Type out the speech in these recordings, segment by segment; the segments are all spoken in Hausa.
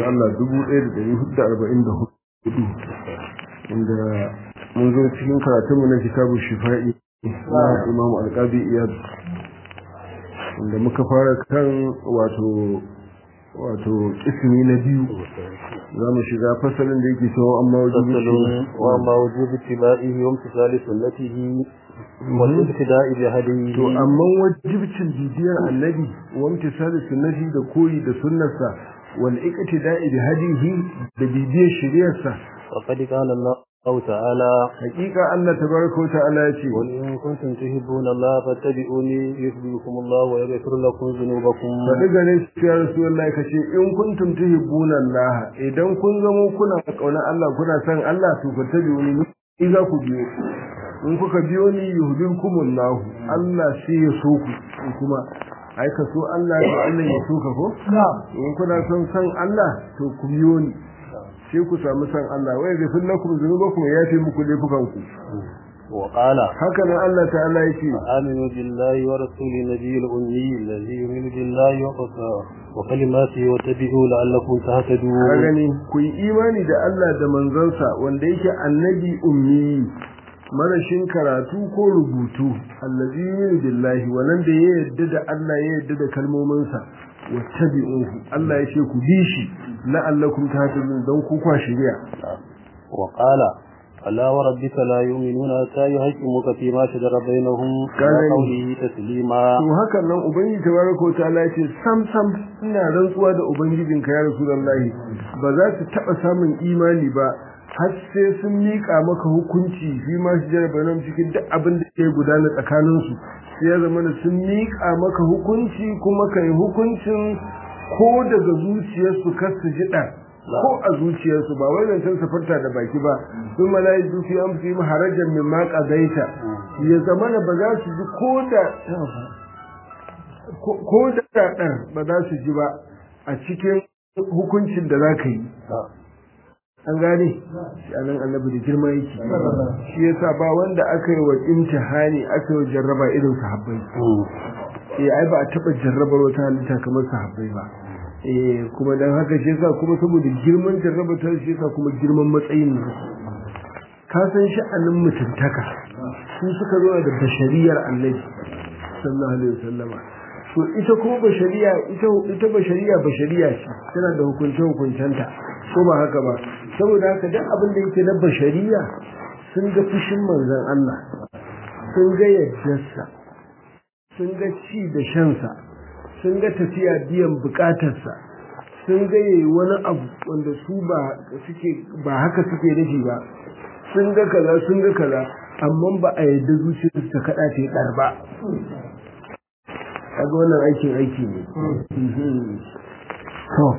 manzo Allah 1444 inda mun zo cikin karatunmu na kitabu shifa'i na Imam Al-Qadi Iyad inda muka fara kan wato wato ismi na biyu za mu shiga fasalin da yake cewa amma wajibi wa ma wajibi tibai wa imtisali sunnatihi wa ibtida'i bi hadihi to amma wajibcin bibiyar annabi wa imtisali sunnati da koyi da sunnarsa wal iqtida'i bi hadihi da bibiyar shari'arsa faqad qala Allah ta'ala hakika Allah tabaraka wa ta'ala yace qul in kuntum tuhibbuna Allah fattabi'uni yuhibbukum Allah wa yaghfir lakum dhunubakum faɗi gare shi ya Rasulullahi kace in kuntum tuhibbuna Allah idan kun zamo kuna kauna Allah kuna son Allah to fattabi'uni ni za ku biyo in kuka biyo ni yuhibbukum Allah Allah sai ya so ku in kuma ai ka so Allah to Allah ya so ka ko in kuna son san Allah to ku biyo ni sai ku samu san Allah wai ga fil lakum zunubakum ya fi muku laifukan ku wa qala haka nan Allah ta'ala yake aminu billahi wa rasuli nabiyil ummi alladhi yu'minu billahi wa wa kalimatihi wa tabi'u la'allakum tahtadun ka gani ku yi imani da Allah da manzansa wanda yake annabi ummi marashin karatu ko rubutu allazi yu'minu billahi wannan da ya yadda da Allah ya yadda da kalmominsa wattabi'uhu Allah ya ce ku bi shi la'allakum tahtadun don ku kwa shiriya wa qala ala wa rabbika la yu'minuna hatta yuhaqqimuka fi ma shajara bainahum wa qawlihi taslima to hakan nan ubangiji tabaraka wa ta'ala yace sam sam ina rantsuwa da ubangijinka ya rasulullahi ba za su taba samun imani ba har sai sun miƙa maka hukunci fi ma shajara bainahum cikin duk abin da ke gudana tsakaninsu sai ya zama sun miƙa maka hukunci kuma kai hukuncin ko daga zuciyarsu kar su ji ɗan ko a zuciyarsu ba wai zancen safarta da baki ba sun malayi dufi an fi mu harajan min ma qadaita ya zamana ba za su ji ko da ko da ɗan ba za su ji ba a cikin hukuncin da za ka yi an gane shi anan annabi da girma yake shi yasa ba wanda aka yi wa imtihani aka yi jarraba irin sahabbai eh ai ba a taba jarrabar wata halitta kamar sahabbai ba eh kuma dan haka shi yasa kuma saboda girman jarraba ta shi yasa kuma girman matsayin nan ka san sha'anin mutuntaka su suka zo da bashariyar annabi sallallahu alaihi wasallama to ita kuma bashariya ita ita bashariya bashariya ce tana da hukunce hukuncenta ko ba haka ba saboda haka duk abin da yake na bashariya sun ga fushin manzon Allah sun ga yaddarsa sun ga ci da shansa sun ga tafiya biyan bukatarsa sun ga yayi wani abu wanda su ba suke ba haka suke nufi ba sun ga kaza sun ga kaza amma ba a yadda zuciyarsu ta kada ta yi ɗar ba kaga wannan aikin aiki ne to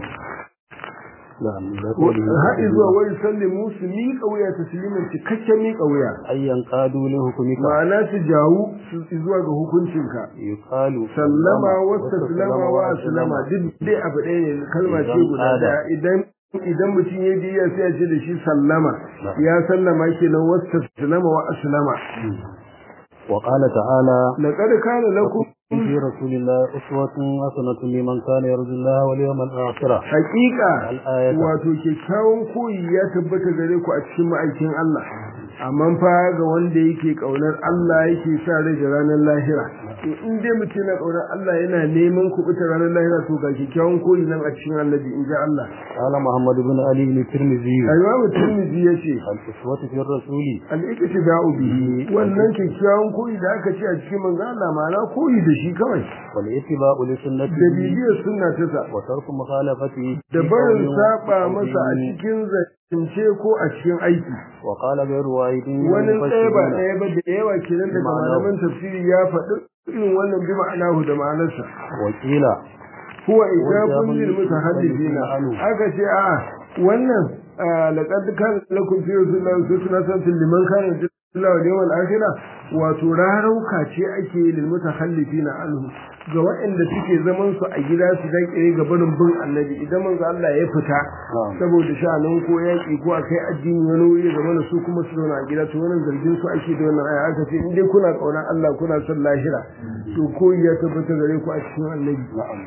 haɗi zuwa wani sallimu su miƙa wuya ta silimin cikakken miƙa wuya ayyan qadu li hukumika ma'ana su jawu su zuwa ga hukuncinka yuqalu sallama wasta sallama wa aslama duk dai abu ɗaya ne kalma ce guda ɗaya idan idan mutum ya biya sai ya ce da shi sallama ya sallama kenan wasta sallama wa aslama wa qala ta'ala laqad kana lakum في رسول الله أسوة حسنة لمن كان يرجو الله واليوم الآخر حقيقة الآية wato kyakkyawan koyi ya tabbata gare ku a cikin ma'aikin Allah amma fa ga wanda yake kaunar Allah yake sa rai da ranar lahira to in dai mutum yana kaunar Allah yana neman kubuta ranar lahira to ga kyakkyawan koyi nan a cikin annabi in ji Allah قال محمد بن علي بن الترمذي Imam Tirmidhi yace الأسوة في الرسول al-iktida'u bihi wannan kyakkyawan koyi da aka ce a cikin manzo Allah ma'ana koyi da shi kawai والاتباع da لسنته bibiyar sunna ta sa وترك مخالفته da في barin قول saba أو masa a دين. cikin zance ko a cikin aiki وقال غير واحد من wani ɗaya ba المفسرين ɗaya ba da yawa kenan daga Ma'ana- malaman tafsiri ya faɗi irin wannan bi ma'anahu da ma'anarsa وقيل huwa ijabun Wajabun lil mutahaddithina anhu. aka ce a wannan ah, laqad kana lakum fi rasulillahi uswatun hasanatun liman kana yarju Allah wal yawmal akhir wato rarauka ce ake yi lil mutakhallifina anhu ga waɗanda suke zaman su a gida su daƙire ga barin bin annabi idan manzo Allah ya fita saboda sha'anin ko yaƙi ko akai addini wani wuri ga mana su kuma su zauna a gida to wannan zargin su ake da wannan aya aka ce in dai kuna kauna Allah kuna son lahira to ko ya tabbata gare ku a cikin annabi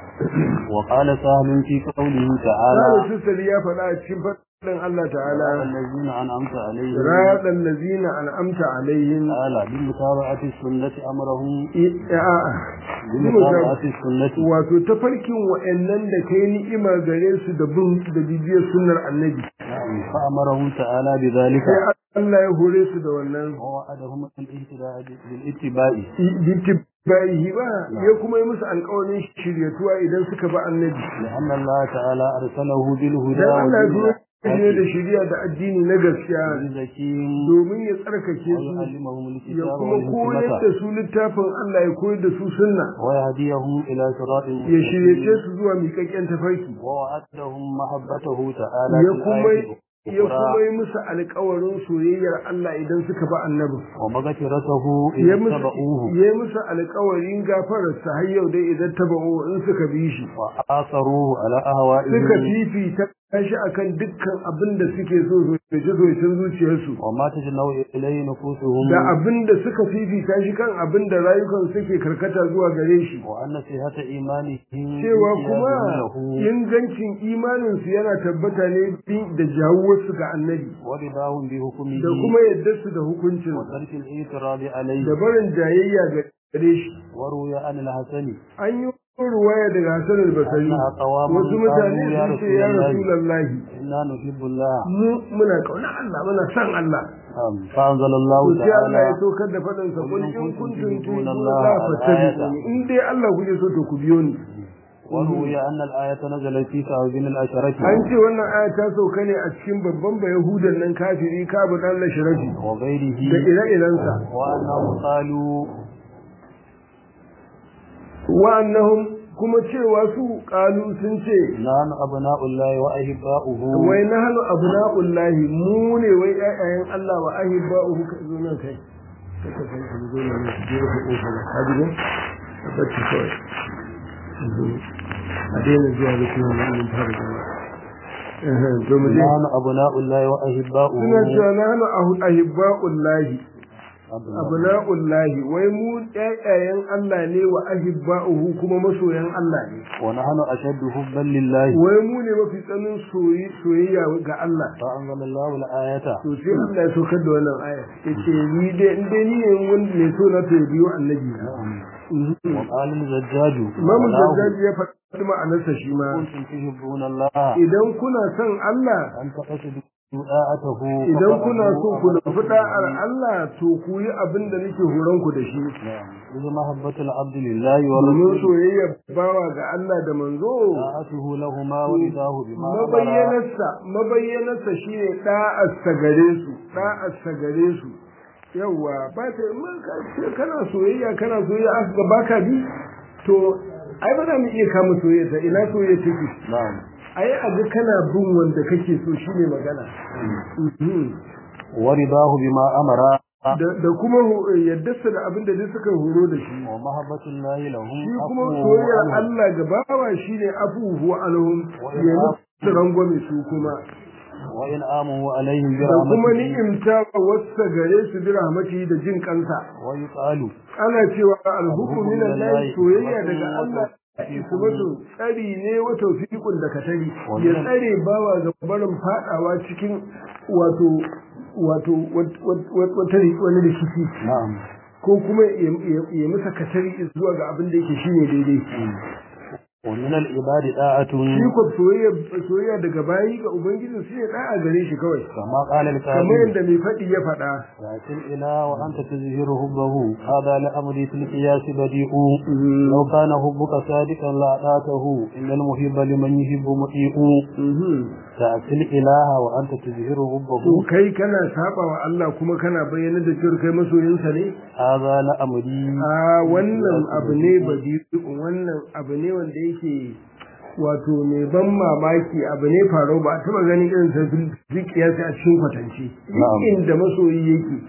wa qala sahmin fi qawlihi ta'ala Salisu Sali ya faɗa a cikin faɗin Allah ta'ala الذين أنعمت عليهم صراط الذين أنعمت عليهم تعالى بالمتابعة السنة أمرهم a'a بالمتابعة السنة wato tafarkin wa'annan da kai ni'ima gare su da bin da bibiyar sunnar annabi نعم فأمرهم تعالى بذلك sai Allah ya hore su da wannan ووعدهم الاهتداء بالاتباع bittibahi ba ya kuma yi musu alƙawarin shiryatuwa idan suka bi annabi لأن الله تعالى أرسله بالهدى dan Allah ya ودين zo ne da shiriya da addini na gaskiya الحكيم domin ya tsarkake su ويعلمهم ya الكتاب kuma koyar da والحكمة su littafin Allah ya koyar da su sunna ويهديهم إلى صراط ya shiryace مستقيم su zuwa miƙaƙƙen tafarki ووعدهم محبته تعالى ya في kuma الآية ya kuma الأخرى yi musu alƙawarin soyayyar Allah idan suka bi annabi ومغفرته ya إن musu اتبعوه ya musu alƙawarin gafararsa har yau dai idan taba'u in suka bi shi وآثروه على suka أهوائهم fifita shi akan dukkan abin da suke so zoce zocen zuciyarsu وما تجنوا إليه نفوسهم da abin da suka fifita shi kan abin da rayukan suke karkata zuwa gare shi وأن صحة إيمانهم cewa kuma بانقيادهم له ingancin imaninsu yana tabbata ne bin- da jawuwarsu ga annabi ورضاهم بحكمه da kuma yadda su da hukuncin وترك الاعتراض عليه da barin jayayya ga gare shi وروي عن الحسن an yi ruwaya daga Hassan al-Basri أنها قوام wasu mutane قالوا يا sun ce رسول ya الله Rasulullahi إنا نحب الله mu muna kauna Allah muna san Allah نعم. فأنزل الله to sai Allah ya تعالى saukar da faɗin sa قل kun إن in كنتم kuntum تحبون tuhibbuna الله Allah الآية. fattabi'uni in dai Allah kuke so to ku biyo ni وروي أن الآية نزلت في كعب بن الأشرف an ce wannan aya ta sauka ne a cikin babban bayahudan nan kafiri kabu dan lashrafi وغيره da ire-irensa وأنهم قالوا wa'annahum kuma cewa su kalu sun ce نحن أبناء الله وأحباؤه wai nahnu abna'ullahi mu ne wai ƴaƴayen Allah wa ahibba'uhu ka zo nan kai kaka san ka zo nan ne je ka kofa ba ka ji ka bacci kawai a daina zuwa da kuma nan mun fara zama eh to mu je نحن أبناء الله وأحباؤه suna cewa nahnu ahu- ahibba'ullahi أبناء abna'ullahi wai mu ƴaƴayen Allah ne wa ahibba'uhu kuma masoyan Allah ne ونحن أشد حبا لله wai mu ne mafi tsanin soyi- soyayya ga Allah فأنزل الله الآية to sai Allah ya saukar da wannan aya yace ni dai in dai ni ne wanda ne so na to biyo annabi na وقال الزجاج Imam معناه Zajjaji ya faɗi ma'anarsa shi ma كنتم تحبون الله idan kuna son Allah أن تقصدوا طاعته idan kuna so ku nufi فقد da'ar Allah to ku yi abin da nake horon ku da shi نعم إذ محبة العبد لله domin ورسوله soyayya bawa ga Allah da manzo طاعته لهما ورضاه بما أمر mabayyanarsa mabayyanarsa shine da'arsa gare su da'arsa gare su yawa ba ta in ka ce kana soyayya kana soyayya aka ga baka bi to ai ba za mu iya kama soyayya ta ina soyayya take نعم ai a ga kana bin wanda kake so shine magana Mhm. ورضاه بما أمر da da kuma hu- yaddarsa da abin da duk suka horo da shi ومحبة الله لهم shi kuma أقوى soyayyar عنهم. Allah ga bawa shine afuhu alhum ya musu rangwame su kuma وإن آمنوا عليهم da kuma برحمته ni'imta wasa gare su bi rahmati da jin kansa ويقال ana cewa alhuku min Allah Alhuku soyayya minallahi daga Allah tawfiqun. wato tsari ne wa tawfiqun da katari ya tsare bawa ga barin fadawa cikin wato wato wat- wat- wat- wata wani rikici نعم ko kuma ya ya- ya masa katari zuwa ga abin da yake shine daidai ومن العباد طاعة shi ko soyayya soyayya daga bayi ga ubangiji shi ne da'a gare shi kawai كما قال kamar الكاتب yadda mai faɗi ya faɗa لكن الإله وأنت تظهر حبه هذا لأمري في القياس بديء لو كان حبك صادقا لأطاعته إن المحب لمن يحب مطيع تأتي الإله وأنت تظهر to حبه kai kana saba wa Allah kuma kana bayyana da cewa kai masoyinsa ne هذا لأمري a wannan abu ne badi wannan abu ne wanda yake wato mai ban mamaki abu ne faro ba a taba ganin irin sa fi kiyasi a cikin kwatance Na'am. inda masoyi yake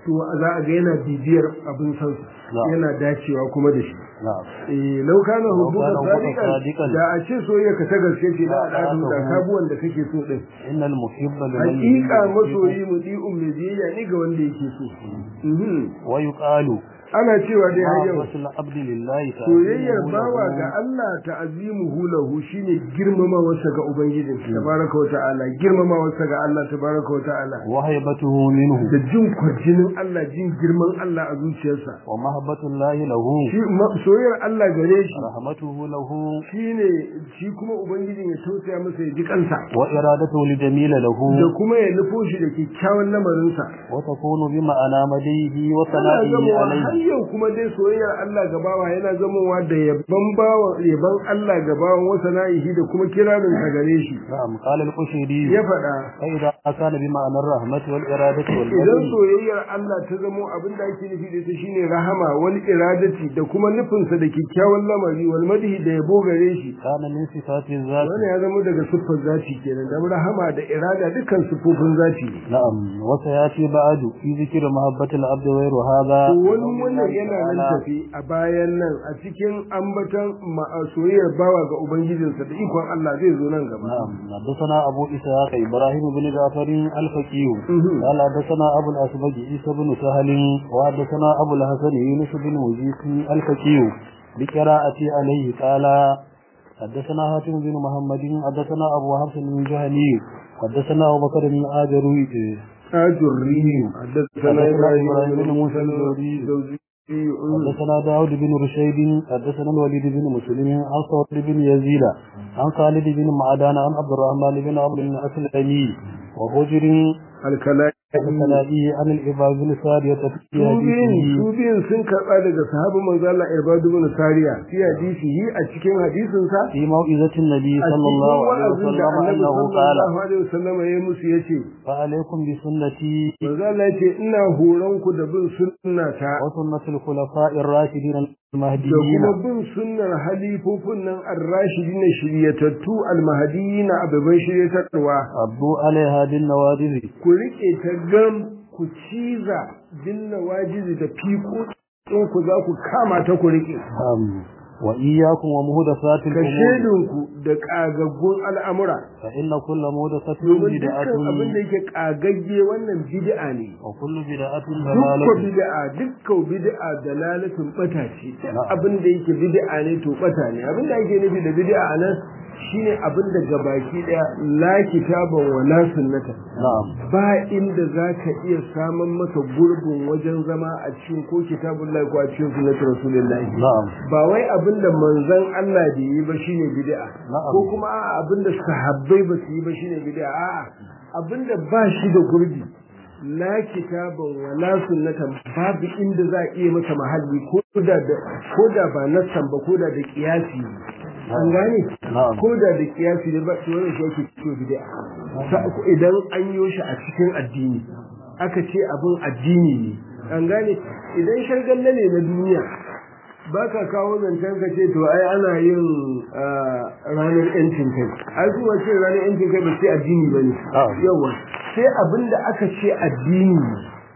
to za a ga yana bibiyar abin san yana dacewa kuma da shi eh lau kana hubbuka sadiqan da a ce soyayya ka ta gaske ce da da da sabuwan da kake so din innal muhibba liman hakika masoyi mudi'un mai biyayya ne ga wanda yake so wa yuqalu ana cewa dai har yau wasul abdi lillahi soyayyar bawa ga Allah ta'azimuhu lahu shine girmama wasa ga ubangijin tabaraka wa ta'ala girmama wasa ga Allah tabaraka wa ta'ala wa haybatuhu minhu da jin kwarjinin Allah jin girman Allah a zuciyarsa wa mahabbatullahi lahu shi soyayyar Allah gare shi rahmatuhu lahu shine shi kuma ubangijin ya tausaya masa ya ji kansa wa iradatuhu li jamila lahu da kuma ya nufo shi da kyakkyawan lamarinsa wa takunu bi ma'ana madihi wa sana'ihi alayhi har yau kuma dai soyayyar Allah ga bawa yana zamowa da yabban bawa yabban Allah ga bawan wasa na'ihi da kuma kirarin sa gare shi na'am qala al-qushayri ya faɗa fa idza kana bi ma'anar rahmati wal iradati wal idan soyayyar Allah ta zamo abin da ake nufi da ita shine rahama wal iradati da kuma nufin sa da kikkiawan lamari wal madhi da yabo gare shi kana min sifati zati wannan ya zama daga siffar zati kenan da rahama da irada dukkan siffofin zati na'am wa sayati ba'du fi zikri mahabbatil abdi wa hadha wani wannan yana nan tafi a bayan nan a cikin ambatan soyayyar bawa ga ubangijinsa da ikon Allah zai zo nan gaba na'am حدثنا أبو إسحاق إبراهيم بن جعفر الفقيه قال حدثنا أبو الأسبج عيسى بن سهل وحدثنا أبو الحسن يونس بن مجيس الفقيه بقراءة عليه قال حدثنا هاتم بن محمد حدثنا أبو حفص بن جهني حدثنا أبو بكر بن آجروي آجري حدثنا إبراهيم بن موسى حدثنا داود بن رشيد حدثنا الوليد بن مسلم عن صوت بن يزيد عن خالد بن معدان عن عبد الرحمن بن عمرو بن أسلمي وهجر الكلائي الكلائي عن الإباب بن سارية في حديثه su biyun sun karɓa daga sahabin manzo Allah Ibadu bin Sariya fi hadisihi a cikin hadisin sa في موعظة النبي صلى الله عليه وسلم أنه قال sallallahu alaihi wasallam ya musu yace فعليكم بسنتي manzo Allah yace ina horon ku da bin sunnata وسنة الخلفاء الراشدين da المهديين kuma bin sunnar halifofin nan ar-rashidin shiryatattu al-mahdiyina ababan shiryatarwa عضوا عليها بالنواجذ ku rike ta gam ku ciza dinna wajizi da fiko in ku za ku kama ta ku rike أم، وإياكم ومهدفات ka الأمور shedinku da kagaggun al'amura فإن كل مهدفة domin بدعة dukkan abin da yake kagagge wannan bid'a ne وكل بدعة dukkan ضلالة bid'a dukkan bid'a dalalatin bata ce duk Na'am. abin da yake bid'a ne to bata ne abin da ake nufi da bid'a nan shine abin da gabaki daya la kitaban wa la sunnata نعم ba inda zaka iya samun masa gurbin wajen zama a cikin ko kitabullahi ko a cikin sunnati rasulullahi نعم ba wai abin da manzon Allah da yi ba shine bid'a Na'am. ko kuma a'a abin da sahabbai ba su yi ba shine bid'a a'a abin da ba shi da gurbi la kitaban wa la sunnatan babu inda za a iya masa mahalli ko da da ko da ba nassan ba ko da da kiyasi an gane Na'am. ko da da kiyasi ne ba to wannan shi yake cikin bid'a Sa- idan an yi shi a cikin addini aka ce abin addini ne an gane idan shargalle ne na duniya ba ka kawo zancen ka ce to ai ana yin ah, ranar yancin kai ai kuma ce ranar yancin kai ba sai addini ba ne Ah. yawa sai abin da aka ce addini ne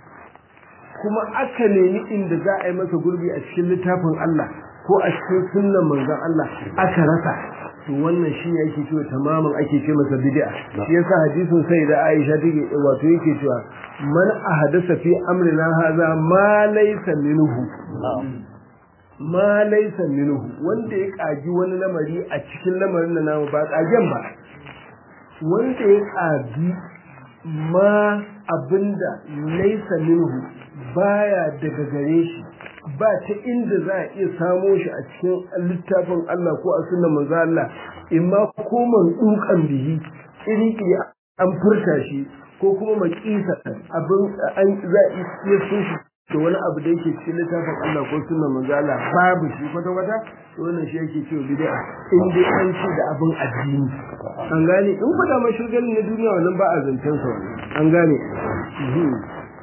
kuma aka nemi inda za a yi masa gurbi a cikin littafin Allah ko a cikin sunnan manzon Allah aka rasa to wannan shi ne ake cewa tamamin ake ce masa bid'a shi yasa hadisin sai da Aisha take wato yake cewa man ahadasa fi amrina hadha ma laysa minhu نعم ma laysa minhu wanda ya kaji wani lamari a cikin lamarin da namu ba kagen ba wanda ya kaji ma abinda laysa minhu baya daga gare shi ba ta inda za a iya samo shi a cikin littafin Allah ko a sunan manzo Allah imma ko man dukan bihi iri iri an furta shi ko kuma makisa abin an za a iya sun shi da wani abu da yake cikin littafin Allah ko sunan manzo Allah babu shi kwata kwata to wannan shi yake cewa bid'a in dai an ce da abin addini an gane in ku da mashirgalin na duniya wannan ba a zancen sa wannan an gane Mhm.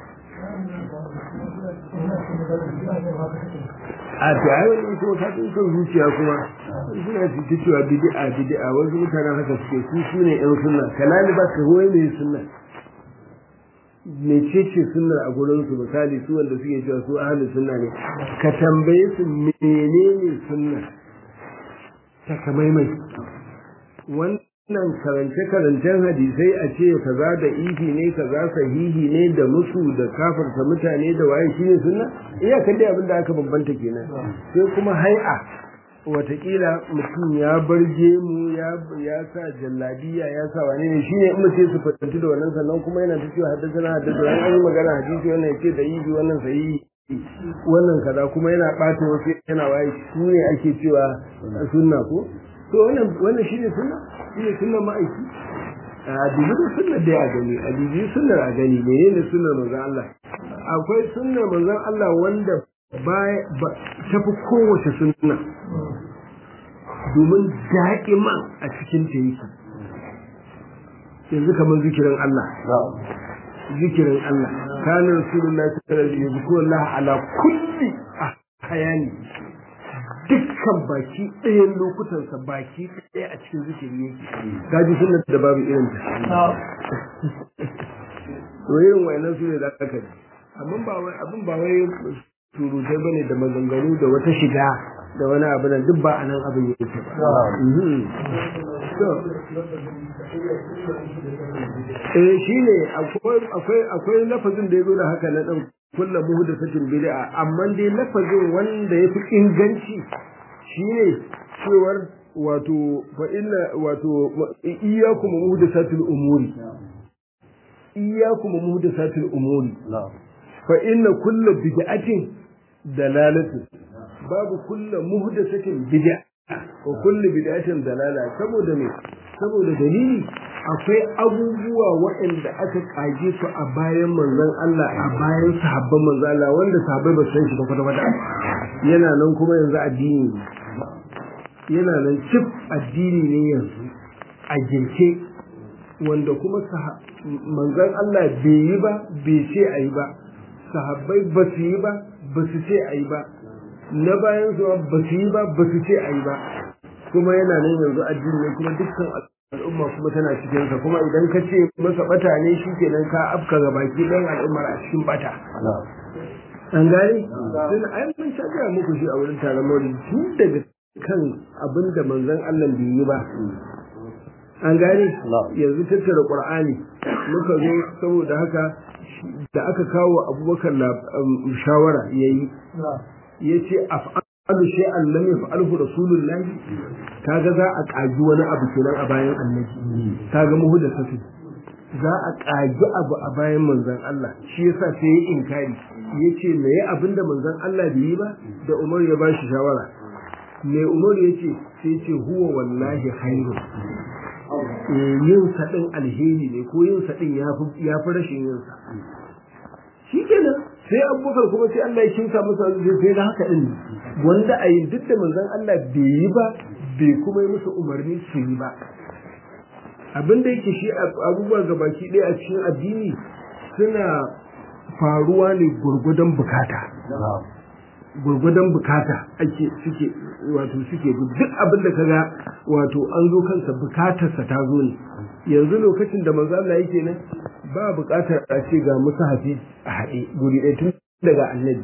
a to ai wani ita wata tun kan zuciya kuma suna su ta cewa bid'a bid'a wasu mutanen haka suke su su ne yan sunna kalali ba ka hoye mai sunna mecece sunnar a gurin su misali su wanda suke cewa su ahli sunna ne ka tambaye su menene sunnar ta kamaimai wannan karance karancen hadisai a ce kaza da ifi ne kaza sahihi ne da musu da kafarta mutane da waye shine sunna iya kan dai abin da aka bambanta kenan sai kuma hai'a watakila mutum ya bar gemu ya ya sa jalladiya ya sa wane ne shine in mutum su fatantu da wannan sannan kuma yana ta cewa haddasa na haddasa an yi magana hadisi wannan yace da ifi wannan sahihi wannan kaza kuma yana ɓata wasu yana waye su ne ake cewa sunna ko to wannan wannan shine sunna shine sunna ma'aiki a dubi da sunnar da ya gani a dubi sunnar a gani menene sunnar manzon Allah akwai sunnar manzon Allah wanda baya tafi kowace sunna domin da'iman a cikin ta yake yanzu kamar zikirin Allah zikirin Allah kana rasulullahi sallallahu alaihi wasallam yuzkuru Allah ala kulli hayani dukkan baki ɗayan lokutansa baki ɗaya a cikin zikiri yake gaji sunan da babu irin ta to irin wayannan su ne da aka ji amma ba wai abin ba wai surutai bane da maganganu da wata shiga da wani abu nan duk ba a nan abin yake ba eh shine akwai akwai akwai lafazin da yazo da haka na dan kullu muhdathatin bid'a amma dai lafazin wanda yafi inganci shine cewar wato fa inna wato iyyakum muhdathatil umuri iyyakum muhdathatil umuri fa inna kullu bid'atin dalalatu babu kullu muhdathatin bid'a wa kullu bid'atin dalala saboda me saboda dalili akwai abubuwa waɗanda aka kage su a bayan manzon Allah a bayan sahabban manzon Allah wanda sahabbai ba san shi ba kwata kwata yana nan kuma yanzu addini yana nan cif addini ne yanzu a girke wanda kuma manzon Allah bai yi ba bai ce a yi ba sahabbai ba su yi ba ba su ce a yi ba na bayan zuwa ba su yi ba ba su ce a yi ba kuma yana nan yanzu addini ne kuma dukkan al'umma kuma tana cikinsa kuma idan ka ce masa bata ne shi kenan ka afka ga baki ɗayan al'ummar a cikin bata an gane sun ai mun sha gaya muku shi a wurin taron maulidi tun daga kan abin da manzon Allah bai yi ba an gane yanzu tattara qur'ani muka zo saboda haka da aka kawo abubakar shawara yayi yace af'alu shay'an lam yaf'alhu rasulullah kaga za a kaji wani abu kenan a bayan annabi kaga muhdathatu za a kaji abu a bayan manzon Allah shi yasa sai ya inkari yace me ya abinda manzon Allah bai yi ba da Umar ya bashi shawara me Umar yace sai yace huwa wallahi khairu yin sa din alheri ne ko yin sa din yafi yafi rashin yin sa shikenan sai abubakar kuma sai Allah ya kinsa masa sai da haka din wanda a yi duk da manzon Allah bai yi ba bai kuma yi musu umarni su yi ba abin da yake shi abubuwa ga baki ɗaya a cikin addini suna faruwa ne gurgudan bukata gurgudan bukata ake suke wato suke duk abin da kaga wato an zo kansa bukatarsa ta zo ne yanzu lokacin da manzo Allah yake nan ba bukatar a ce ga musahafi a haɗe guri ɗaya tun daga annabi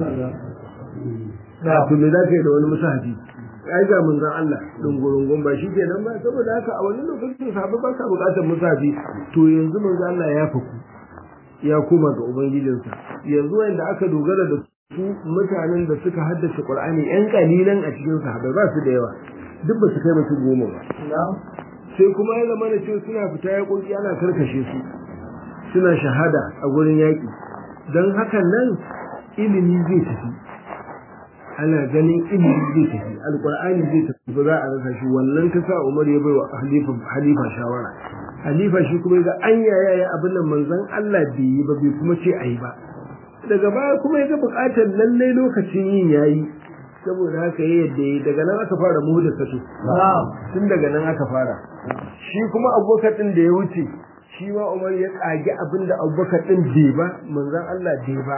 to me za ka yi da wani musahafi ai ga manzon Allah dungurungun ba shi kenan ba saboda haka a wani lokacin sahabbai ba sa bukatar musahafi to yanzu manzo Allah ya faku ya koma ga ubangijinsa yanzu wanda aka dogara da su mutanen da suka haddace Qur'ani yan kalilan a cikin sahabbai ba su da yawa duk ba su kai mutum goma ba sai kuma ya zama da cewa suna fita ya kunki ana karkashe su suna shahada a gurin yaƙi don hakan nan ilimi zai tafi ana ganin ilimi zai tafi alƙur'ani zai tafi ba za a rasa shi wannan ta sa umar ya bai wa halifa shawara halifa shi kuma ga an yaya ya abin nan manzon Allah bai yi ba bai kuma ce a yi ba daga baya kuma ya ga buƙatar lallai lokacin yin yayi saboda haka ya yadda yi daga nan aka fara muhu da sato tun daga nan aka fara shi kuma abubakar ɗin da ya wuce shi ma umar ya tsage abin da abubakar ɗin bai ba manzan Allah bai ba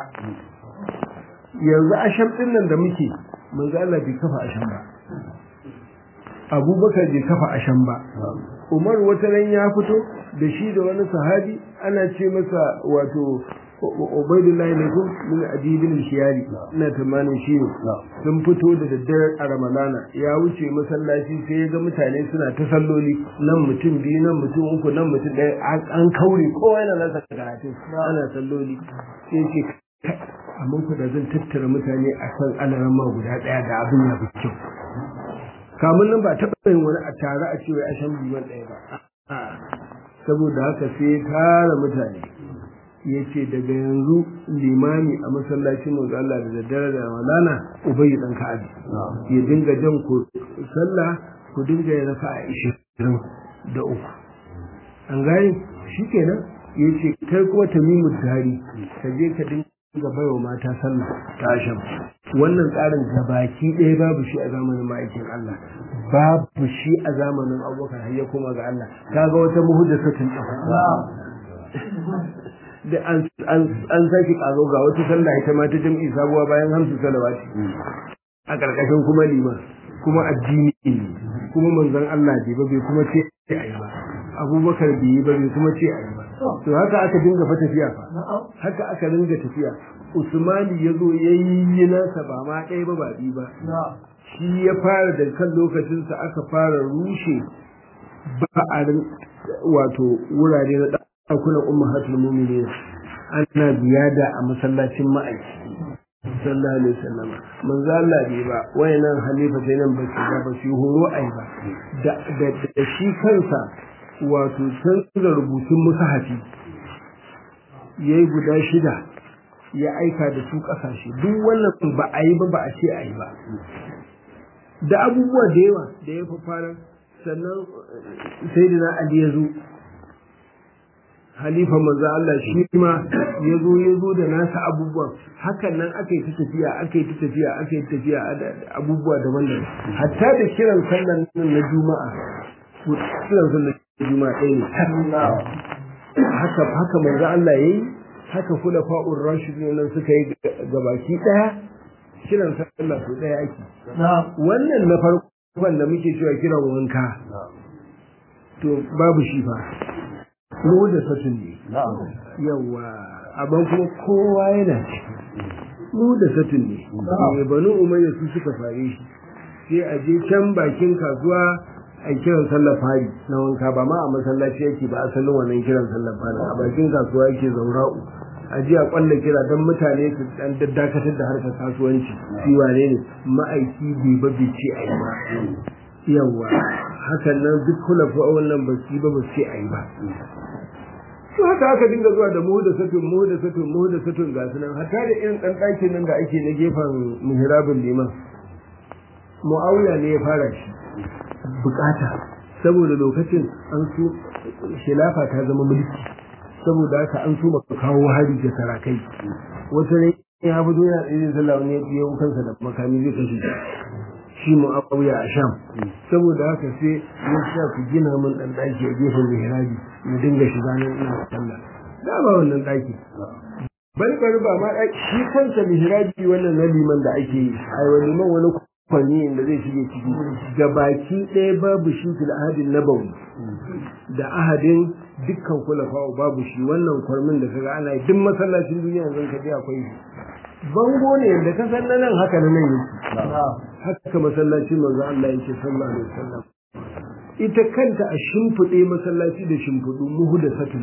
yanzu asham ɗin nan da muke manzan Allah bai kafa asham ba abubakar bai kafa ashan ba umar wata ran ya fito da shi da wani sahabi ana ce masa wato ubaidullahi ne ko min adibin shiyari ina tamanin shi ne sun fito da daddare a ramadana ya wuce masallaci sai ya ga mutane suna ta salloli nan mutum biyu nan mutum uku nan mutum ɗaya an kaure kowa yana nasa karatun ana salloli sai ce amma ku da zan tattara mutane a kan alarama guda ɗaya da abin ya fi kyau kamun nan ba taɓa yin wani a tare a cewa a shan biyu ɗaya ba saboda haka sai ya tara mutane ya ce daga yanzu limami a masallacin manzo Allah da daddare da Ramadana ubayi dan Ka'abi ya dinga jan ku sallah ku dinga yin raka'a 20 da uku an gani shikenan ya ce kai kuma tamimu dari ka je ka dinga baiwa mata sallah ta asham wannan tsarin gabaki ɗaya babu shi a zamanin ma'aikin Allah babu shi a zamanin abubakar har ya koma ga Allah kaga wata muhuddasatin da an sake karo ga wata sallah ita ma ta jam'i sabuwa bayan hamsu salawati a karkashin kuma liman kuma addini ne kuma manzon Allah bai ba bai kuma ce ayi ba abubakar bai yi ba bai kuma ce ayi ba to haka aka dinga fa tafiya fa haka aka dinga tafiya usmani ya zo ya yi nasa ba ma ɗaya ba ba biyu ba shi ya fara da kan lokacinsa aka fara rushe ba'arin wato wurare na ɗakunan ummahatul mu'minin ana ziyada a masallacin ma'aiki sallallahu alaihi wasallam manzo Allah bai ba wayannan halifa sai nan ba su ba ba su horo ai ba da da shi kansa wato canza rubutun musahafi yayi guda shida ya aika da su kasashe duk wannan ba a yi ba ba a ce a yi ba da abubuwa da yawa da ya fi fara sannan sai da Ali ya zo halifa manzo Allah shi ma ya zo ya zo da nasa abubuwan hakan nan aka yi ta tafiya aka yi ta tafiya aka yi tafiya abubuwa daban-daban hatta da kiran sallan nan na juma'a kiran sallan juma'a ɗaya ne haka haka manzo Allah yayi haka kula fa'ur rashidun nan suka yi gabaki ɗaya kiran sallah su ɗaya ake wannan na farkon da muke cewa kiran wanka to babu shi fa mu da satun ne yawa abin kuma kowa yana mu da satun ne mai banu umayya su suka fare shi sai a je can bakin kasuwa a kiran sallar fari na wanka ba ma a masallaci yake ba asalin wannan kiran sallar fari a bakin kasuwa yake zaura'u a ji a kwalla kira don mutane su dan dakatar da harkar kasuwanci shi wane ne ma'aiki bai ba bai ce a yi ba yawa hakan nan duk kula fa wannan ba su ba ba ce a yi ba to haka aka dinga zuwa da mu da satun mu da satun mu da satun ga sunan hatta da irin dan ɗakin nan da ake na gefen mihrabul liman mu'awiya ne ya fara shi bukata saboda lokacin an so khilafa ta zama mulki saboda haka an so maka kawo hari ga sarakai wata ne ya fito yana tsaye sallah wani ya biyo kansa da makami zai kashe shi mu'awiya a sham saboda haka sai ya sa ku gina min dan daki a gefen mihrabi mu dinga shiga nan ina sallah da ba wannan daki bari bari ba ma shi kansa mihrabi wannan na liman da ake yi ai wani liman wani kwani da zai shige ciki ga baki ɗaya babu shi fil ahadin nabawi da ahadin dukkan kulafa babu shi wannan kwarmin da kaga ana yi duk masallacin duniya yanzu ka je akwai shi bango ne da ka san nan haka nan yake haka masallaci manzo Allah yake sallallahu alaihi wasallam ita kanta a shimfiɗe masallaci da shimfiɗu muhu da satun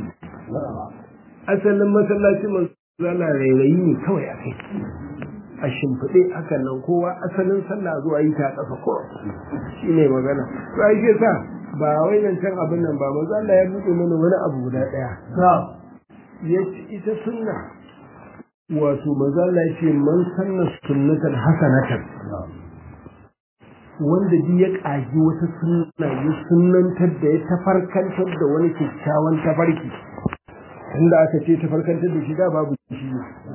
asalin masallaci manzo Allah rairayi ne kawai a kai a shimfiɗe hakan nan kowa asalin sallah zuwa yi ta ƙasa ko shi ne magana to ai ke sa ba wai nan can abin nan ba manzo Allah ya buɗe mana wani abu guda ɗaya ya ita sunna wato manzo Allah ya ce man sanna sunnatan hasanatan wanda bi ya ƙagi wata sunna ya sunnantar da ya tafarkantar da wani kyakkyawan tafarki inda aka ce tafarkantar da shi da babu shi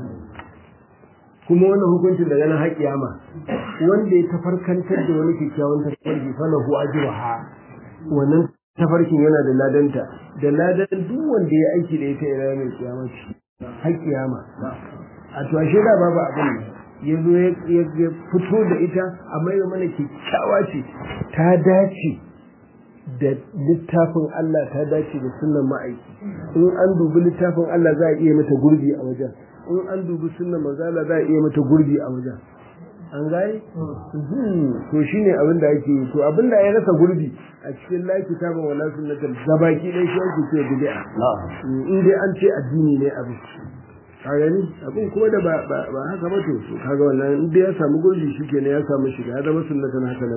kuma wannan hukuncin daga nan har kiyama wanda ya tafarkantar da wani kyakkyawan tafarki fa lahu ajruha wannan tafarkin yana da ladanta da ladan duk wanda ya aiki da ita ila mai kiyama har kiyama a to ashe da babu abin ya zo ya fito da ita amma ya mana kyakkyawa ce ta dace da littafin Allah ta dace da sunan ma'aiki in an dubi littafin Allah za a iya mata gurbi a wajen in an dubi sunan manzala za a iya mata gurbi a wajen an gane to shine abin da ake yi to abin da ya rasa gurbi a cikin la kitabun wala sunnatul gabaki dai shi ake ce bid'a in dai an ce addini ne abin ka gani abin kuma da ba ba haka ba to kaga wannan in dai ya samu gurbi shikenan ya samu shiga ya zama sunnatan haka na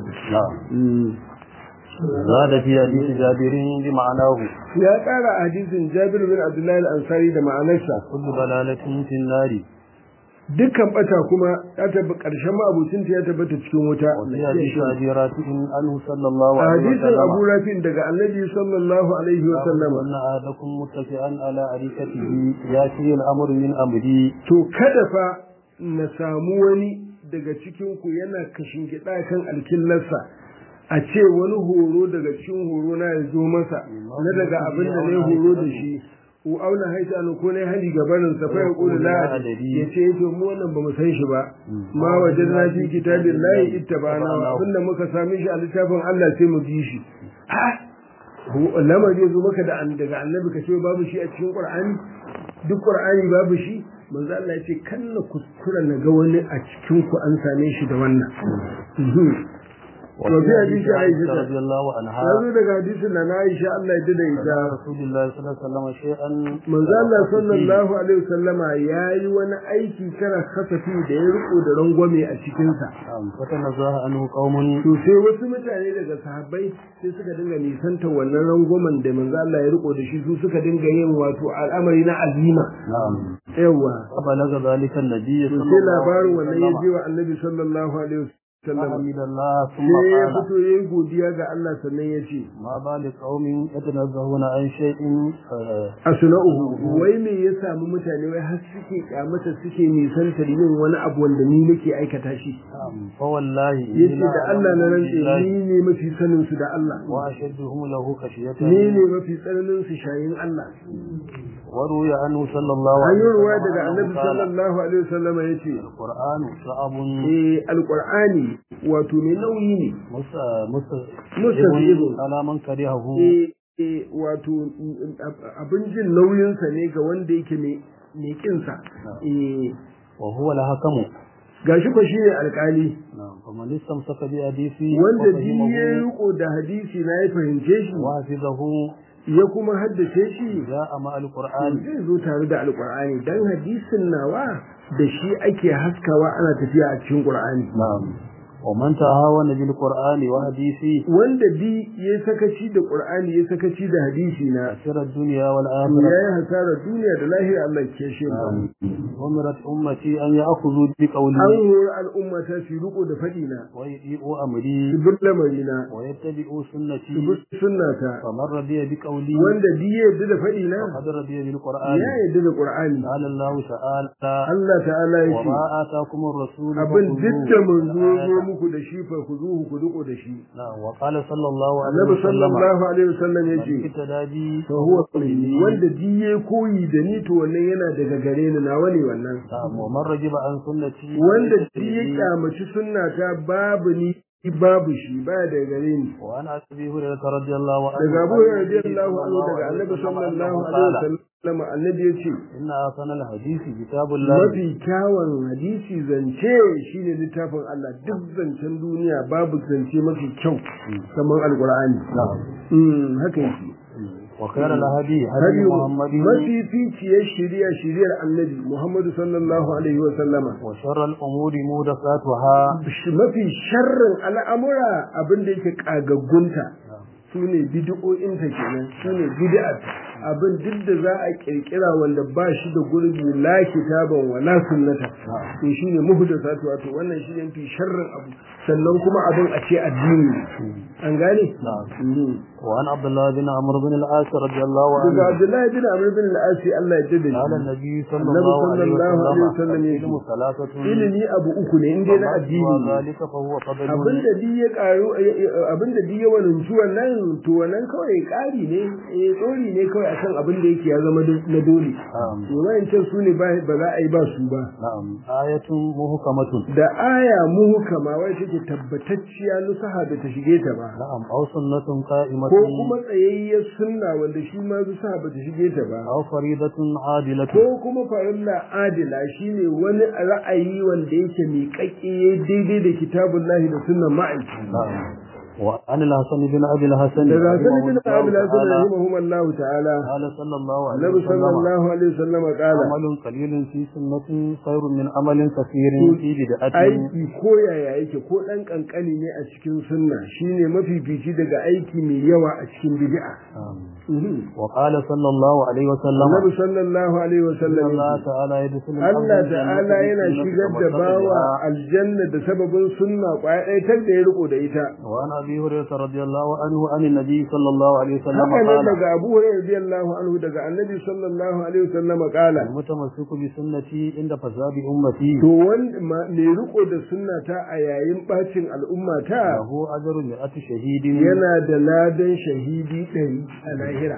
زاد في حديث جابر بمعناه ya ƙara a hadisin Jabir bin Abdullahi al-Ansari da ma'anarsa كل ضلالة في النار dukkan bata kuma ya tabbata ƙarshen ma'abucin ya tabbata cikin wuta وفي حديث أبي رافع عنه صلى الله a عليه hadisin Abu وسلم Rafi daga Annabi sallallahu alaihi wa sallama أن أحدكم متكئا على أريكته يأتي الأمر من أمري to kada fa na samu wani daga cikin ku yana kashin gida kan alkillarsa a ce wani horo daga cikin horo na ya zo masa na daga abin da na horo da shi u auna haita an ko ne hali gabanin sa fa ya kula la ya ce to mu wannan bamu san shi ba ma wajadna fi kitabillahi ittabana abinda muka sami shi a littafin Allah sai mu bi shi lamar ya zo maka da daga annabi ka ce babu shi a cikin qur'ani duk qur'ani babu shi manzo Allah ya ce kan na kuskura na ga wani a cikin ku an same shi da wannan وفي وفي حديث حديث عائشة عائشة رضي الله عنها ya zo daga hadisin na Aisha Allah ya dade ita رسول الله صلى الله عليه وسلم شيئا manzo Allah sallallahu alaihi wasallama yayi wani aiki kana kasafi da ya riko da rangwame a cikin sa نعم فتنزه عنه قوم to sai wasu mutane daga sahabbai sai suka dinga nisanta wannan rangwamen da manzo Allah ya riko da shi su suka dinga yin wato al'amari na azima نعم yawa فبلغ ذلك النبي to صلى sai الله labarin عليه wannan ya وسلم je wa annabi sallallahu alaihi wasallam فحمد الله ثم sai ya قال fito yayi godiya ga Allah sannan ya ce ما بال قوم يتنزهون عن شيء آه، asna'uhu wai me ya samu mutane wai har suke kyamata suke nisantar yin wani abu wanda ni nake aikata shi نعم فوالله yace da Allah na rantse ni ne mafi sanin su da Allah وأشدهم له خشية ni ne mafi tsananin su shayin Allah وروي عنه صلى الله an عليه yi ruwa وسلم daga annabi أنه قال sallallahu alaihi wasallam yace القرآن صعب eh alqur'ani wato mai nauyi ne مستجيب مستجيب. على من كرهه eh eh, wato mm, ab- abin jin nauyinsa ne ga wanda yake mai mai kinsa eh وهو الحكم gashi ko shi ne alkali نعم فمن استمسك بحديثه wanda duk ya وفهمه riko da hadisi na ya fahimce shi وحفظه ya kuma haddace shi جاء مع القرآن zai zo tare da alkur'ani dan hadisin nawa da shi ake haskawa ana tafiya a cikin qur'ani نعم ومن تهاون بالقرآن وحديثه wanda bi ya sakaci da qur'ani ya sakaci da hadisi na خسر الدنيا to والآخرة yayi hasarar duniya da lahira Allah ke shi نعم. أمرت أمتي أن يأخذوا an بقولي hori al'umma ta su riko da faɗi na ويطيعوا su أمري bi lamari na ويتبعوا su سنتي bi sunnata فمن رضي بقولي wanda bi ya yarda da faɗi na فقد رضي بالقرآن ya yarda da qur'ani قال الله تعالى Allah ta'ala ya ce وما آتاكم الرسول abin duk da manzo ya zo فخذوه muku da shi fa ku zuhu ku riko da shi نعم وقال صلى الله عليه annabi وسلم sallallahu alaihi wasallam ya من ce اهتدى بي fa huwa minni wanda diye koyi da ni to wannan yana daga gare ni nawa ne wannan نعم ومن رجب عن سنتي wanda diye kyamaci sunna ta babu ni babu shi baya daga gare ni وعن ابي هريره رضي الله عنه daga Abu Hurairah radiyallahu anhu daga Annabi sallallahu alaihi wasallam annabi ya ce ان احسن الحديث كتاب الله mafi kyawun hadisi zance shine littafin Allah duk zancen duniya babu zance mafi kyau kamar alqur'ani نعم mm haka yake وخير الهدي هدي hadi محمد mafi ficiyar shari'a shari'ar annabi Muhammadu sallallahu alaihi wa sallama وشر الامور محدثاتها mafi sharrin al'amura abin da yake kagaggunta su ne bid'o'inta kenan su ne bid'at abin duk da za a kirkira wanda ba shi da gurbi la kitaban wa la sunnata to shine muhdathatu wato wannan shi ne mafi sharrin abu sannan kuma abin a ce addini ne. an gane نعم Mhm. وعن عبد الله بن عمرو بن العاص رضي الله daga عنه Abdullahi bin Amr bin al-Asi Allah ya dade قال shi النبي صلى النبي الله عليه صلى الله عليه وسلم وسلم يقول العلم ثلاثة ilimi abu uku ne inda na وما addini سوى ne ذلك فهو فضل abinda duk ya karu abinda duk ya wananci wannan to wannan kawai kari ne eh tsori ne kawai akan abin da yake ya zama na dole نعم to wayancan su ne ba ba za a yi ba su ba نعم آية محكمة da aya muhukama wai take tabbatacciya nusaha da ta shige ta ba نعم أو سنة قائمة ko kuma tsayayyar sunna wanda shi ma nusaha ba ta shige ta ba أو فريضة عادلة ko kuma farilla adila shine wani ra'ayi wanda yake miƙaƙƙe daidai da kitabullahi da sunnan ma'aiki نعم وعن الحسن بن أبي الحسن daga sani bin رحمه abu الله lasan تعالى rahimahumullahu ta'ala قال صلى الله عليه annabi وسلم sallallahu alaihi wasallam kala عمل قليل في سنة خير من عمل كثير في بدعة aiki ko yaya yake ko dan kankani ne a cikin sunna shine mafifici daga aiki mai yawa a cikin bid'a نعم. Mhm. وقال صلى الله عليه وسلم annabi sallallahu alaihi wasallam إن الله yake, تعالى يدخل Allah ta'ala yana shigar da bawa aljanna da sababin sunna kwaya ɗaya tar da ya riko da ita وعن أبي هريرة رضي الله عنه عن النبي صلى الله عليه وسلم haka nan قال daga Abu Hurairah radiyallahu anhu daga Annabi sallallahu alaihi wasallam kala المتمسك بسنتي عند فساد أمتي to wanda ma- mai riko da sunnata a yayin bacin al'ummata له أجر مئة شهيد yana da ladan shahidi ɗari a lahira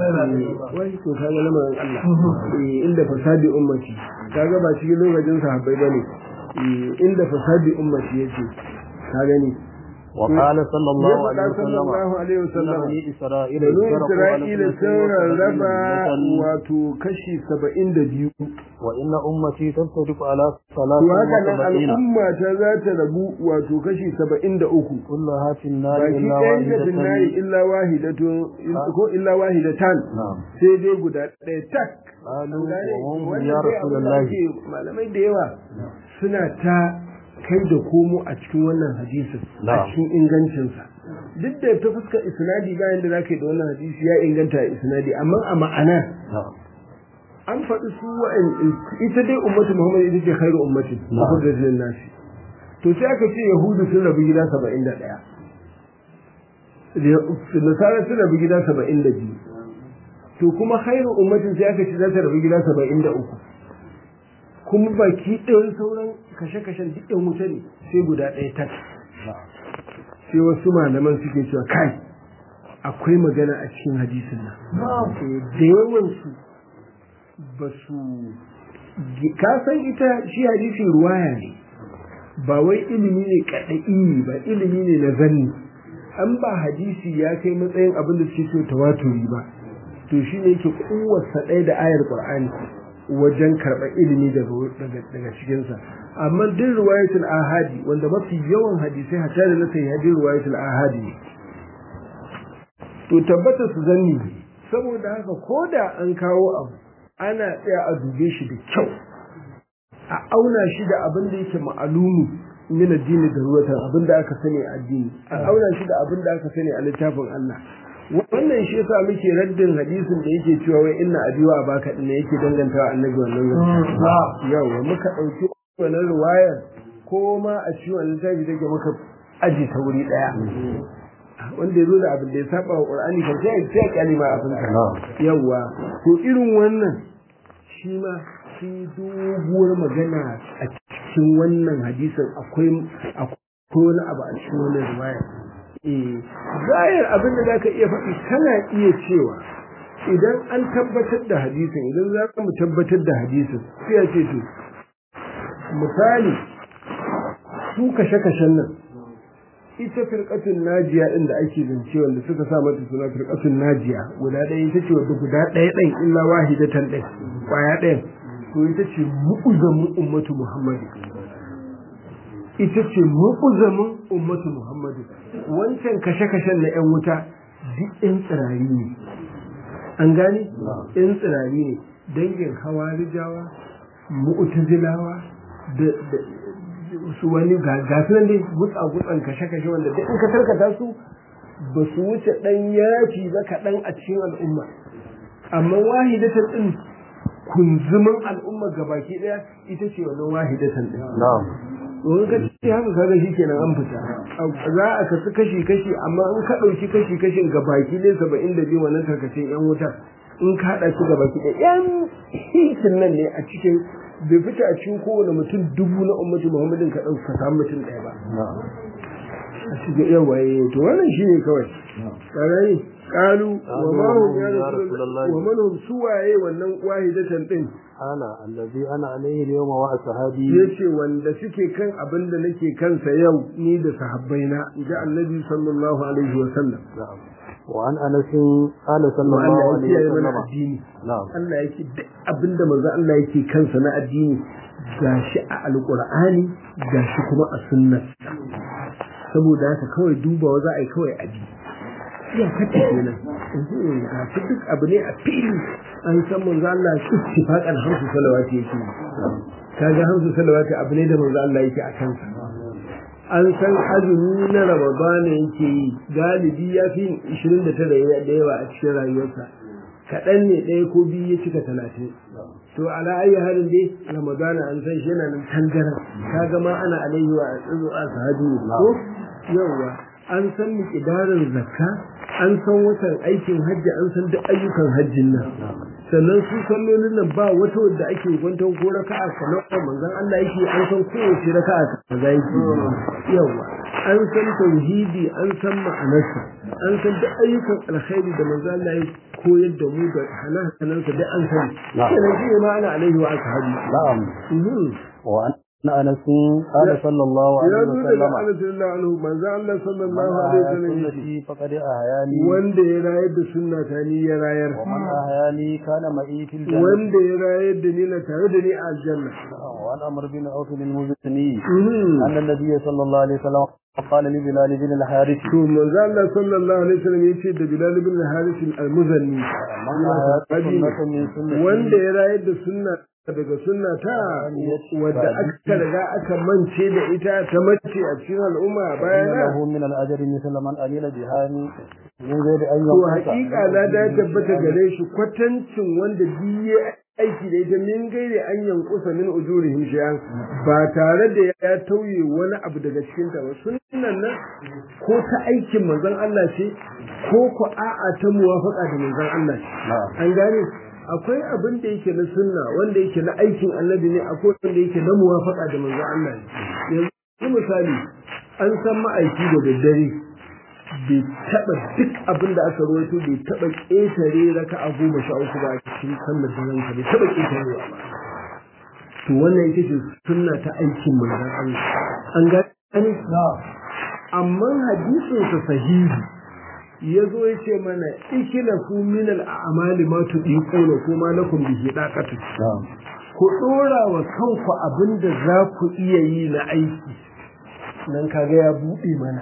wai to kaga lamarin Allah Eh, inda fasadi ummati kaga ba cikin lokacin sahabbai bane Eh, inda fasadi ummati yace ka gani وقال صلى الله ya عليه faɗa sallallahu وسلم alaihi إن wasallam بني إسرائيل banu افترقوا على Isra'ila اثنتين sun وسبعين rarraba ملة wato kashi saba'in da biyu وإن أمتي تفترق على ثلاث to haka nan وسبعين al'umma ta za ta rabu wato kashi saba'in da uku كلها في النار baki إلا ɗayan da finnari واحدة illa wahidatun ko illa wahidatan نعم sai dai guda ɗaya tak قالوا An gane? وهم Wannan يا dai رسول abin da الله ake malamai da yawa suna ta kai da komo a cikin wannan hadisin a Na'am. cikin ingancinsa duk da ta fuskar isnadi bayan da zaka yi da wannan hadisi ya inganta a isnadi amma a ma'ana نعم an faɗi su wa'in ita dai ummatu muhammad ita ce khairu ummati Na'am. ukhrijat lin nasi to sai aka ce yahudu sun rabu gida 71 nasara sun rabu gida 72 to kuma khairu ummatin sai aka ce za ta rabu gida 73 kuma baki ɗayan sauran kashe-kashen duk ɗan wuta ne sai guda ɗaya tak sai wasu malaman suke cewa kai akwai magana a cikin hadisin nan Eh, da yawansu ba su ka san ita shi hadisi ruwaya ne ba wai ilimi ne kaɗa'i ba ilimi ne na zanni an ba hadisi ya kai matsayin abin da suke so tawaturi ba to shi ne yake kowarsa ɗaya da ayar qur'ani wajen karɓar ilimi daga daga daga cikinsa amma duk riwayatul ahadi wanda mafi yawan hadisai hatta da na sai hadin riwayatul ahadi ne to tabbata su zanni ne saboda haka ko da an kawo abu ana tsaya a dube shi da kyau a auna shi da abin da yake ma'alumi min addini da ruwatan abin da aka sani a addini a auna shi da abin da aka sani a littafin Allah wannan shi yasa muke raddin hadisin da yake cewa wai inna abiwa baka din yake dangantawa annabi wannan zance yawa muka dauki wannan riwayar ko ma a cikin littafi take muka aji ta wuri daya wanda ya zo da abin da ya saba wa Qur'ani kan sai sai ya kyale ma abin ka yawa to irin wannan shi ma shi doguwar magana a cikin wannan hadisin akwai akwai wani abu a cikin wannan riwaya eh zahir abin da zaka iya faɗi kana iya cewa idan an tabbatar da hadisin idan za mu tabbatar da hadisin sai ya ce to misali su kashe-kashen nan ita firqatun najiya din da ake zance wanda suka sa mata suna firqatun najiya guda ɗaya ita ce wadda guda ɗaya ɗin illa wahidatan ɗin kwaya ɗaya to ita ce mu'uzamin ummatu muhammadu ita ce mu'uzamin ummatu muhammadu wancan kashe-kashen na 'yan wuta duk 'yan tsirari ne an gane 'yan tsirari ne dangin hawarijawa mu'tazilawa da su wani gasu nan dai gutsa gutsan kashe kashe wanda duk in ka tarkata su ba su wuce dan yafi ba kaɗan a cikin al'umma amma wahidatan din kunzumin al'umma gabaki daya ita ce wannan wahidatan din na'am wani ka ce haka kaga shi kenan an fita za a kasu kashi kashi amma in ka ɗauki kashi kashin ga baki ne saba'in da biyu wannan tarkacin yan wutar in ka haɗa su ga baki ɗaya yan hitin nan ne a cikin bai fita a cikin kowane mutum dubu na ummatu muhammadin ka ɗauka ka samu mutum ɗaya ba a cikin yawa to wannan shine kawai ƙarari ƙalu wa ma hum ya rasulullahi wa man hum suwaye wannan wahidatan din ana allazi ana alaihi yawma wa ashabi yace wanda suke kan abin da nake kansa yau ni da sahabbaina inji annabi sallallahu alaihi wa sallam وعن انس قال صلى الله عليه وسلم نعم Allah yake duk abinda manzo Allah yake kansa na addini gashi a alqur'ani gashi kuma a sunna saboda haka kawai dubawa za a yi kawai abi iya kace kenan ga shi duk abu ne a fili an san manzo Allah ittifaqan hamsu salawati yake kaga hamsu salawati abu ne da manzo Allah yake a kansa an san azumi na ramadana yake yi galibi ya fi ishirin da tara da yawa a cikin rayuwarsa kaɗan ne ɗaya ko biyu ya cika talatin to ala ayi halin dai ramadana an san shi yana nan tangaran kaga ma ana alaihi wa tsuzu a sahabi ko yawa an san miƙidarin zakka an san watan aikin hajji an san duk ayyukan hajjin nan sannan su sallolin nan ba wata wadda ake kwanton ko raka'a kamar manzon Allah yake an san kowace raka'a kaza yake yawa an san tauhidi an san ma'anarsa an san duk ayyukan alkhairi da manzon Allah ya koyar da mu da halalansa duk an sani kenan shi ma ana alaihi wa ashabi na'am wa na anas qala sallallahu alaihi wa sallam ya zo daga anhu manzo Allah sallallahu alaihi wa sallam sunnati faqad ahyani wanda ya rayar da sunna ta ni ya rayar wa man ahyani kana ma'i fil jannah wanda ya rayar da ni na tare da ni a aljanna wa an amr bin auf bin muzni anna nabiy sallallahu alaihi wa sallam قال لبلال بن الحارث to manzo Allah sallallahu alaihi wasallam yace da Bilal ibn al-Harith al-Muzanni wanda ya rayar da sunna daga sunna ta wadda aka riga aka mance da ita ta mace a cikin al'umma bayana له من الاجر مثل من عمل بها من غير ان to ينقص hakika na da tabbata gare shi kwatancin wanda biye aiki da ita min gaire an yankusa min ujurihim shay'an ba tare da ya tauye wani abu daga cikin ta ba sunnan nan ko ta aikin manzon Allah ce ko ko a'a ta muwafaqa da manzon Allah ce an gane akwai abin da yake na sunna wanda yake na aikin annabi ne akwai wanda yake na muwafaqa da manzon Allah ne yanzu misali an san ma'aiki da daddare bai taba duk abin da aka rawaito bai taba ƙetare raka a goma sha uku ba a cikin sallar da ranka bai taba ƙetarewa ba to wannan ita ce sunna ta aikin manzon Allah an gani amma hadisin sa sahihi ya zo ya ce mana ikila ku min al'amali ma tudiquna ko ma lakum bihi daqatu ku dora wa kanku abin da za ku iya yi na aiki nan kaga ya buɗe mana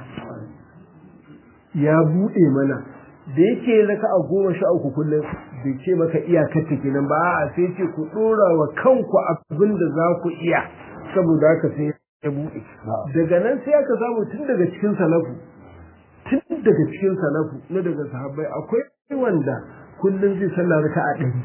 ya buɗe mana da yake raka a goma sha uku kullum bai ce maka iyakar ta kenan ba a sai ce ku ɗora wa kanku abin da za ku iya saboda haka sai ya buɗe daga nan sai aka samu tun daga cikin salafu tun daga cikin salafu na daga sahabbai akwai wanda kullum zai sallah raka a ɗari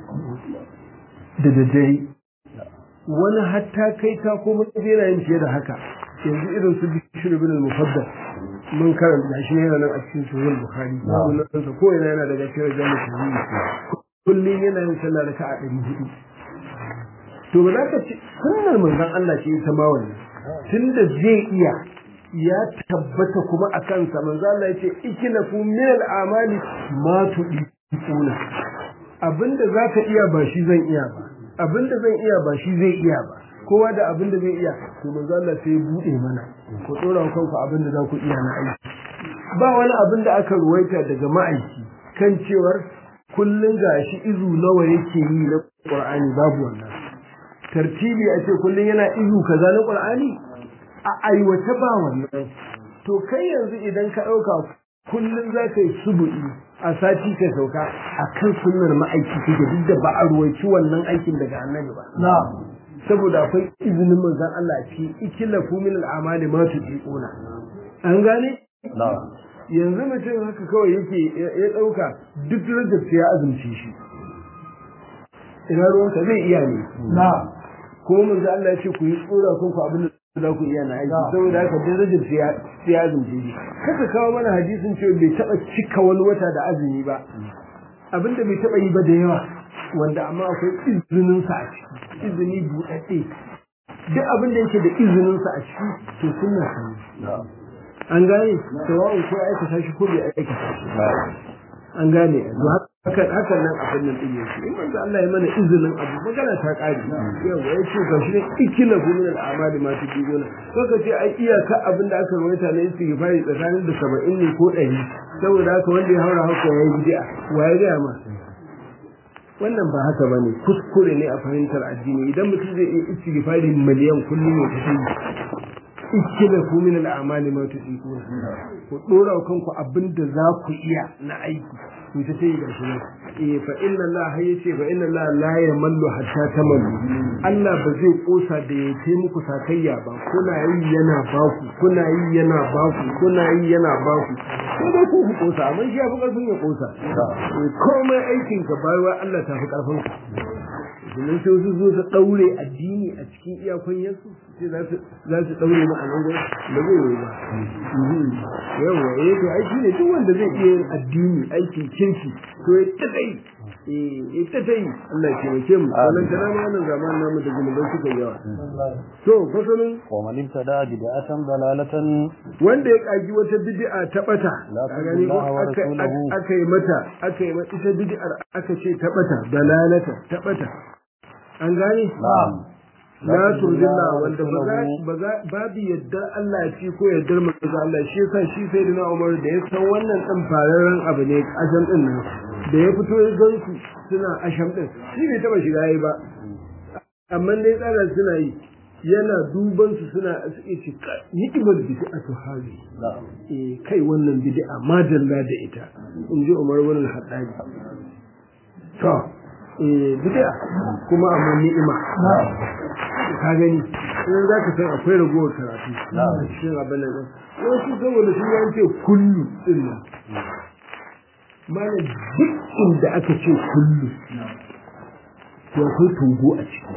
da daddare wani hatta kai ta kuma yana yin fiye da haka yanzu irin su bishir bin al-mufaddal mun karanta shi yana nan a cikin sahih bukhari sunansa ko yana yana daga cikin rajul musulmi kullum yana yin sallah raka a ɗari hudu to ba za ka ci sunnar manzon Allah ce ta ma wannan tunda zai iya ya tabbata kuma a kansa manzo Allah ya ce ikilafu min al-amali ma tudikuna abinda zaka iya ba shi zan iya ba abinda zan iya ba shi zai iya ba kowa da abinda zai iya to manzo Allah sai ya bude mana ku dora kanku abinda za ku iya na aiki ba wani abin da aka ruwaita daga ma'aiki kan cewar kullun gashi izu nawa yake yi na Qur'ani babu wannan tartibi a ce kullun yana izu kaza na Qur'ani a aiwata ba wannan to kai yanzu idan ka ɗauka kullum za ka yi subu'i a sati ka sauka a kan sunnar ma'aiki kake duk da ba a ruwaici wannan aikin daga annabi ba saboda akwai izinin manzon Allah a ci ikila fu min al'amali ma tuqiquna an gane yanzu mutum haka kawai yake ya ɗauka duk rajab sai ya azumce shi ina ruwanka zai iya ne kuma manzo Allah ya ce ku yi tsora kanku abin za ku iya na aiki saboda haka duk rajin sai ya azumce shi kaka kawo mana hadisin cewa bai taba cika wani wata da azumi ba abinda bai taba yi ba da yawa wanda amma akwai izinin sa a ciki izini buɗaɗɗe duk abin da yake da izinin sa a ciki to sunna sani an gane sawa'un ko aikata shi ko bai aikata shi an gane to haka haka nan abin nan din yake in manzo Allah ya mana izinin abu magana ta kare yawa ya ce ga shi ne ikila min al-amali ma tujibuna to ka ce ai iyaka abin da aka rawaita ne istighfari tsakanin da 70 ne ko 100 saboda haka wanda ya haura haka yayi bid'a waye ga ma wannan ba haka bane kuskure ne a fahimtar addini idan mutum zai iya istighfari miliyan kullum ya tafi ikila ku min al-amali ma tusiquna ku dora kanku abinda za ku iya na aiki ku ta sai ga shi eh fa inna Allah yace fa inna Allah la yamallu hatta tamallu Allah ba zai kosa da ya ce muku sakayya ba kuna yi yana baku kuna yi yana baku kuna yi yana baku sai dai ku ku kosa amma shi ya fi karfin ya kosa komai aikin ka bayarwa Allah ta fi karfin ka domin sai su zo su daure addini a cikin iyakun yansu sai za su daure mu a nan gurin da zai yi ba yawa eh to aiki ne duk wanda zai iya yin addini aikin kirki to ya ta dai eh ta dai Allah ya taimake mu wannan tana ma wannan zamanin namu da zunubai suka yawa to fasalin wa man ibtada bid'atan dalalatan wanda ya kaji wata bid'a ta bata a gani ko aka yi mata aka yi mata ita bid'ar aka ce ta bata dalalata ta bata an gane na'am la tuzilla wanda ba za babu yadda Allah ya ci ko yaddar manzo Allah shi yasa shi sai da Umar da ya san wannan din fararen abu ne asham din nan da ya fito ya gan su suna asham din shi bai taba shiga yi ba amma dai tsara suna yi yana duban su suna suke ce hikimar bid'a to hali eh kai wannan bid'a madalla da ita in ji Umar ibn al-Hattabi to eh bid'a kuma amma ni'ima ka gani in za ka san akwai ragowar karatu a cikin abin nan wasu saboda sun yan ce kullu din nan mana duk inda aka ce kullu to akwai togo a ciki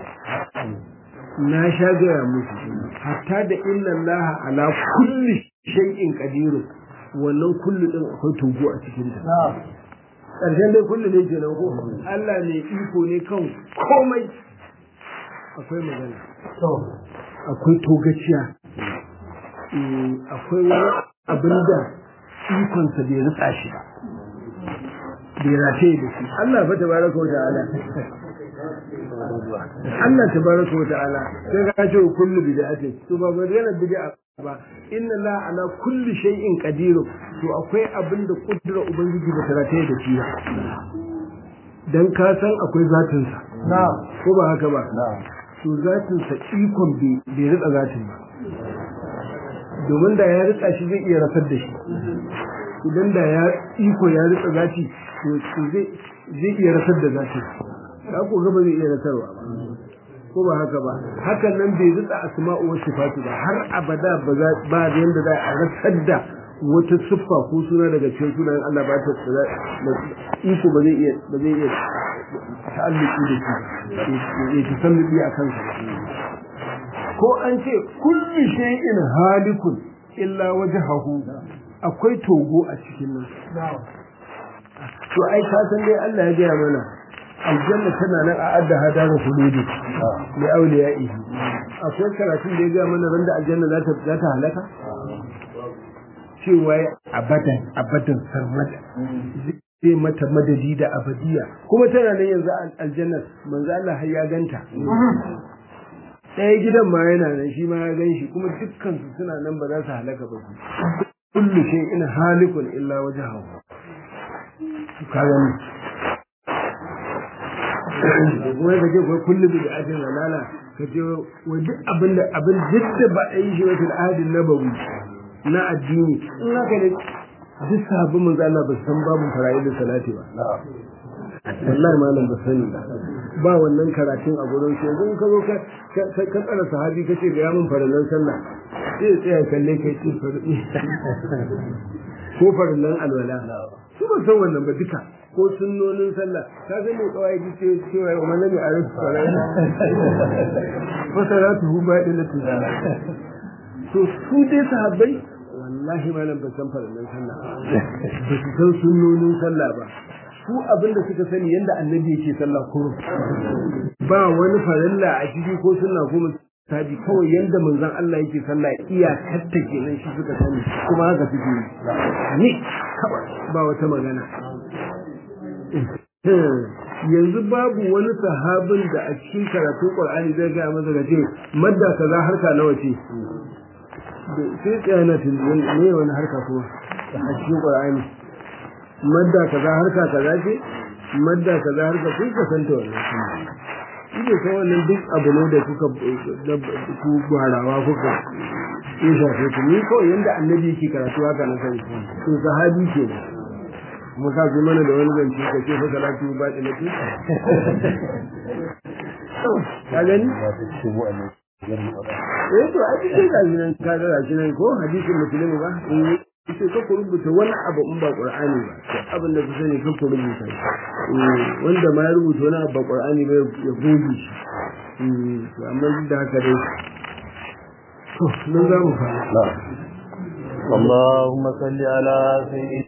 na sha gaya musu hatta da inna Allah ala kulli shay'in qadiru wannan kullu din akwai togo a cikin ta ƙarshen dai kullu ne kenan ko Allah ne iko ne kan komai akwai magana akwai togaciya akwai wani abin da ikonsa bai rutsa shi ba bai rataye da shi Allah fa tabaraka wa ta'ala Allah tabaraka wa ta'ala sai ka ce kullu bid'atin to ba magana bid'a ba inna la ala kulli shay'in qadir to akwai abin da kudura ubangiji ba ta rataye da shi ba dan ka san akwai zatin sa ko ba haka ba to zatin sa ikon bai rika zatin ba domin da ya rika shi zai iya rasar da shi idan da ya iko ya rika zati to zai zai iya rasar da zatin ka ko gaba zai iya rasarwa ba ko ba haka ba hakan nan bai rika asma'u wa sifatu ba har abada ba za ba yanda za a rasar da wata siffa ko suna daga cikin sunayen Allah ba ta iko ba zai iya ba zai iya ta'alluki da shi ya tasallubi a kansa ko an ce kulli shay'in halikun illa wajhahu akwai togo a cikin nan to ai ka san dai Allah ya gaya mana aljanna tana nan a adda hada da huludi li awliyaihi akwai karatun da ya gaya mana randa aljanna za ta za ta halaka cewa abadan abadan sarmada zai mata madadi da abadiya kuma tana nan yanzu aljanna manzo Allah har ya ganta ɗaya gidan ma yana nan shi ma ya gan shi kuma dukkan su suna nan ba za su halaka ba kullu shay'in halikun illa wajhahu ka gani kuma ka ce ko kullu bi ajin walala ka ce wa duk abin da abin duk da ba a yi shi wa fil ahadin nabawi na addini in haka ne duk sabbin manzo Allah ba san babu fara'id salati ba wallahi malam ba sani ba ba wannan karatun a gurin shi yanzu ka zo ka ka tsara sahabi ka ce ga mun farallan sallah sai ya tsaya kalle kai ce ko farallan alwala su ba san wannan ba duka ko sunnonin sallah ka san me kawai ji ce cewa wa man lam ya'rif salata fa salatuhu ba'ilatu to su dai sahabbai wallahi malam ba san farannan sallah ba su san sunnonin sallah ba su abinda suka sani yanda annabi yake sallah kurum ba wani farilla a ciki ko sunna ko tabi kawai yanda manzon Allah yake sallah iya katta kenan shi suka sani kuma haka suke yi ne kawai ba wata magana yanzu babu wani sahabin da a cikin karatun Qur'ani zai ga masa ga ce madda kaza harka nawa ce sai tsaya na tunani ne wani harka kuma a cikin Qur'ani madda kaza harka kaza ce madda kaza harka kun ka santa wannan shi ko wannan duk abu ne da kuka ku gwarawa kuka ya shafe ku ni kawai yanda annabi yake karatu haka na sani to sahabi ke ne kuma ka ji mana da wani zance ka ce fa salatu ba da nake ka gani eh to a cikin gashi nan ka ga gashi nan ko hadisin musulmi ba sai ka ku rubuta wani abu in ba qur'ani ba abin da ku sani ka ku rubuta wanda ma ya rubuta wani abu ba qur'ani ba ya goge shi amma duk da haka dai to nan za mu fara اللهم صل على سيدنا